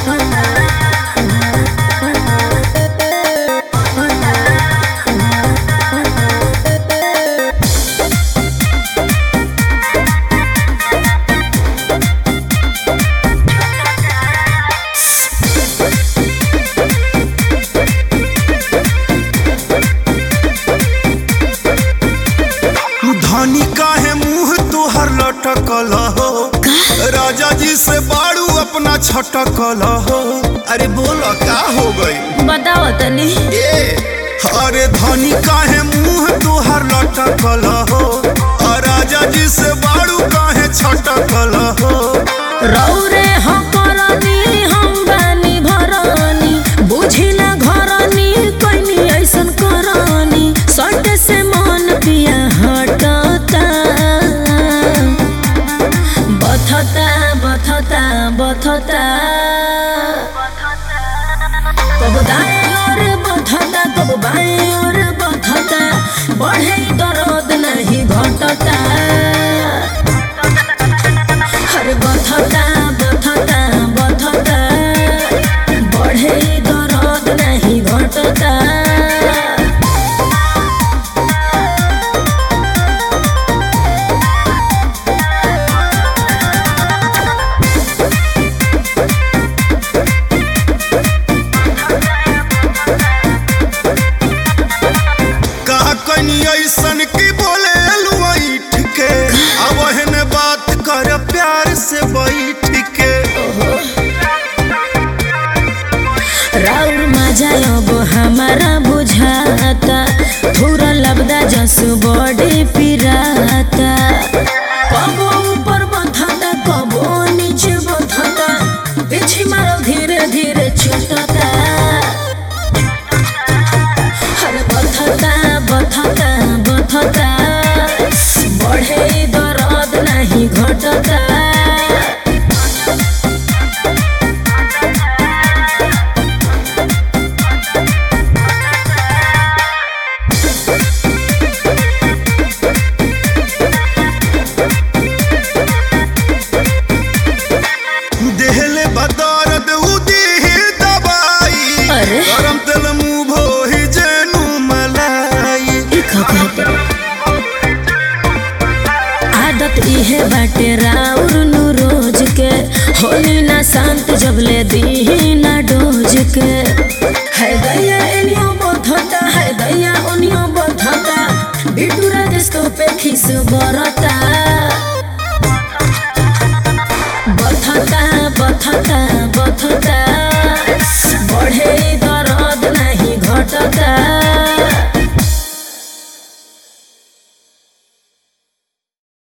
धनी काहे मुंह तुहर लटकल हो राजा जी से बाड़ू अपना छटकल हो अरे बोलो का हो गई बताओ तनी ए अरे धनी काहे मुंह तुहर लटकल हो और राजा जी से बाड़ू काहे छटकल हो रौरे हम करनी हम बानी भरनी बुझिला घरनी कैनी ऐसन करनी सट से मन पिया हटता बथता बथता बथता कब दाएं और बथता कब बाएं और बथता बढ़े दर्द नहीं घटता हर बथता बथता बथता बढ़े दर्द नहीं घटता कहा कनी ऐसन की बोले लुआइठ के अब एहने बात कर प्यार से बैठ के राउर मजा अब हमारा बुझाता थोड़ा लबदा जस बॉडी पिराता कबो ऊपर बथता कबो नीचे बथता पीछे मारो धीरे धीरे छूटता हर बथता बथता बथता बढ़े दर्द नहीं घटता देहले बदौरत उदी दवाई अरे? गरम तेल मुंह भोही जेनु मलाई ई का कहते आदत इहे बाटे राउर नु रोज के होली ना शांत जब ले दी ना डोज के